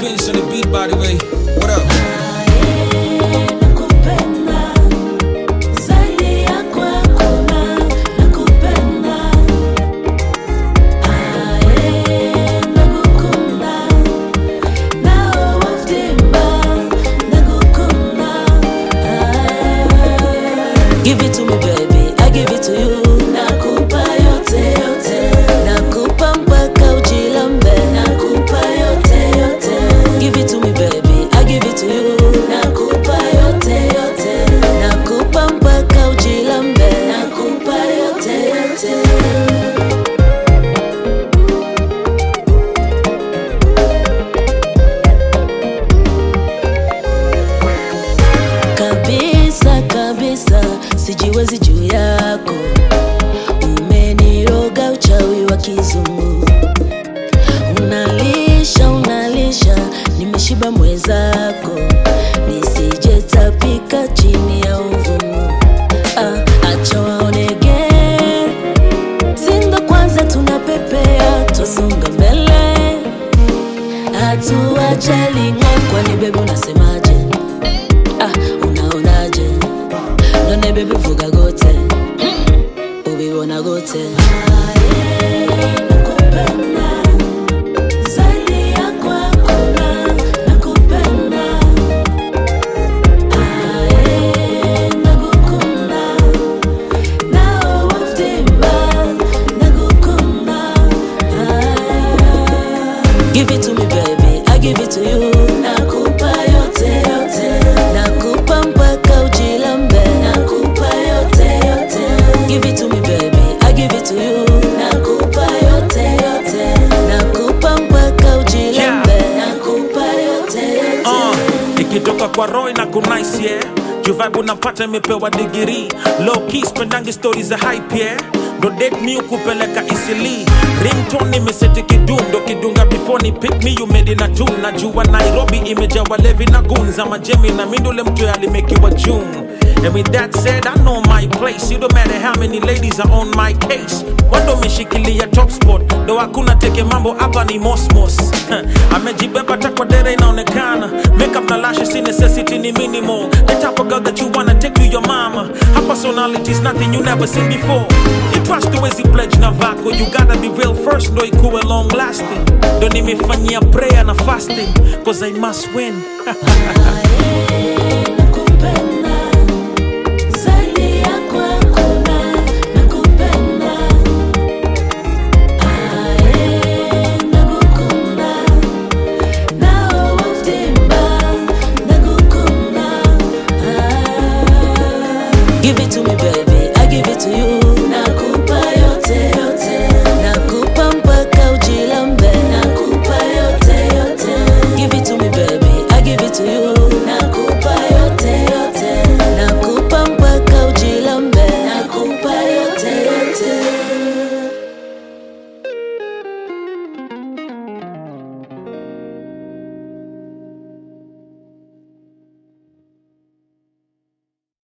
Vince on the beat, by the way. What up? Nakupenda zaidi ya kwako na nakupenda aye nakukunda nawe waftimba nakukunda Give it to me baby, I give it to you Nakupa yote yote Nakupa mpaka ujilambe Nakupa yote yote Give it to me baby, I give it to you Nakupa yote yote Nakupa mpaka ujilambe Nakupa yote yote kabisa kabisa sijiwezi juu yako umeniroga uchawi wa kizungu unalisha unalisha nimeshiba mwezako nisijetapika chini ya uvumu ah, acha waonege sindo kwanza tunapepea twasonga mbele hatuachalinga kwani bebi unasemaje ah, unaonaje none bebi vuga gote ubibona gote Zaidi ya kwako na nakupenda Aye, nakukunda nawe waftimba nakukunda Give it to me baby, I give it to you Nakupa yote yote Nakupa mpaka ujilambe Nakupa yote yote Give it to me baby, I give it to you Nakupa yote yote Nakupa mpaka ujilambe Nakupa yote yote Uh, ikitoka kwa roy na kunice yeah juvibe unapata imepewa digiri low key spendangi stori za hype yeah ndo date mi ukupeleka isili ringtone imeseti kidundo kidunga before ni pick me you made in a tune najua nairobi imejawa levi na gunza majemi na mindule mtu alimekiwa june And with that said, I know my place. It don't matter how many ladies are on my case. Wando umeshikilia top spot, ndo hakuna teke mambo hapa ni mosmos. Amejibeba takwa dere inaonekana. Makeup na lashes si necessity ni minimal. The type of girl that you wanna take to your mama. Her personality is nothing you never seen before. You trust the ways he pledge na vako. You gotta be real first, ndo ikuwe long lasting. Ndo nimefanyia prayer na fasting, cause I must win. Aye,